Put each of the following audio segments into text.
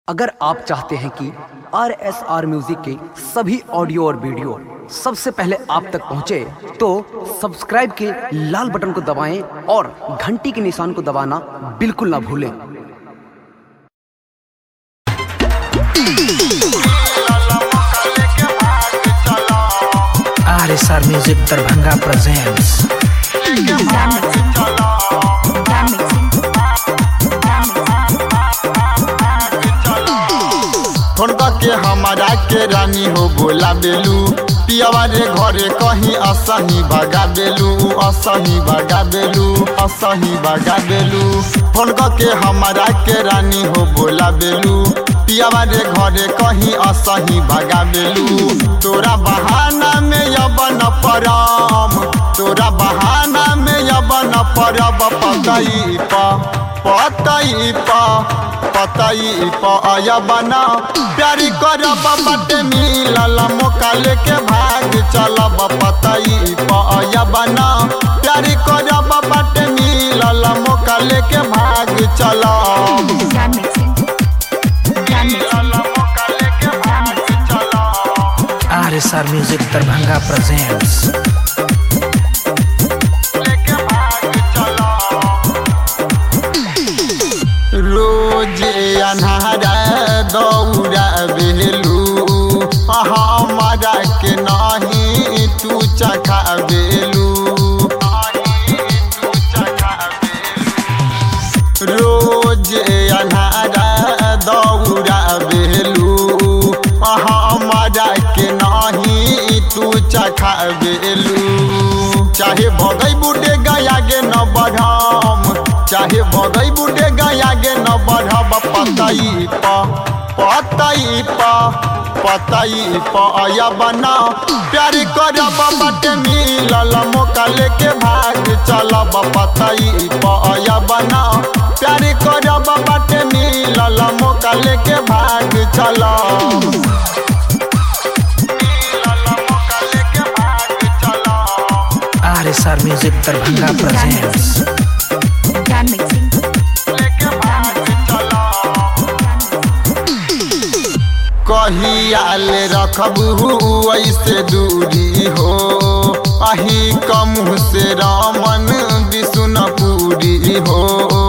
अगर आप चाहते हैं कि आर एस आर म्यूजिक के सभी ऑडियो और वीडियो सबसे पहले आप तक पहुंचे, तो सब्सक्राइब के लाल बटन को दबाएं और घंटी के निशान को दबाना बिल्कुल ना भूलें R S R music Darbhanga presents हुनका के हमारा के रानी हो बोला बेलू पियावा रे घरे कहीं असही भगा बेलू असही भगा बेलू असही भगा बेलू हुनका के हमारा के रानी हो बोला बेलू पियावा रे घरे कहीं असही भगा बेलू तोरा बहाना में यबन परम तोरा बहाना में यबन परब पतई प पतई प पतई पया बना प्यारी करब बटे मिलल मौका लेके भाग चलब पतई पया बना प्यारी करब बटे मिलल मौका लेके भाग चलब John Mixon. John Mixon. मौका लेके भाग चलब R S R music Darbhanga presents लेके भाग चलब रोज अन्हारा दौड़ा बेलू हमारा के नहीं तू चखा बेलू रोज अन्हारा दौड़ा बेलू हमारा के नहीं तू चखा बेलू चाहे भगई बुढ़े गया गे न बढ़म चाहे भगई बुढ़े गया गे न बढ़ब पतई प पतई प पतई पया बना प्यार करब बटे मिलल मौका लेके भाग चलब पतई पया बना प्यार करब बटे मिलल मौका लेके भाग चलब मिलल मौका लेके भाग चलब R S R music Darbhanga presents John Mixon. लेके भाग चलब कहियाल रखबू ऐसे दूरी हो अही कम से रामन विष्णुपुरी हो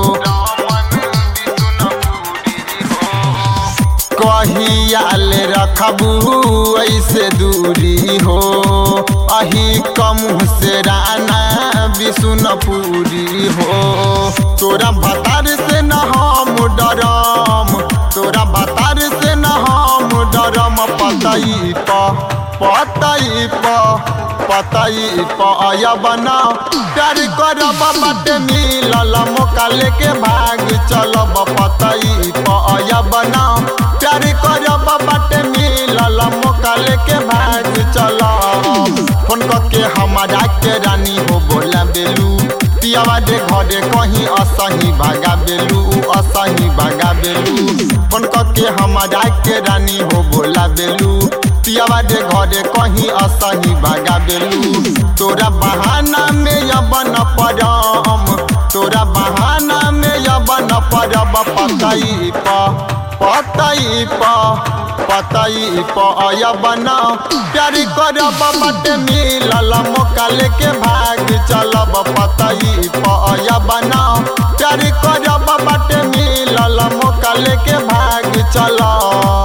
कहियाल रखबू ऐसे दूरी हो अही कम से राना विष्णुपुरी हो तोरा भतार से न हम डरम तोरा भतार से न हम डरम पतई प पतई प पतई पया बना प्यार करब बटे मिलल मौका लेके भाग चलब पतई पया बना प्यार करब बटे मिलल मौका लेके भाग चलब फोन के हमारा के रानी हो बोला बेलू पियावा दे घरे कहीं असही भागा बेलू असही भागा बेलू फोन के हमारा के रानी हो बोला बेलू पियावा दे घरे कहीं असही भागा बेलू तोरा बहाना में यबन परम तोरा बहाना में यबन परब पतई प पतई प पतई पया बना प्यार करब बटे मिलल मौका लेके भाग चलब पतई पया बना प्यार करब बटे मिलल मौका लेके भाग चलब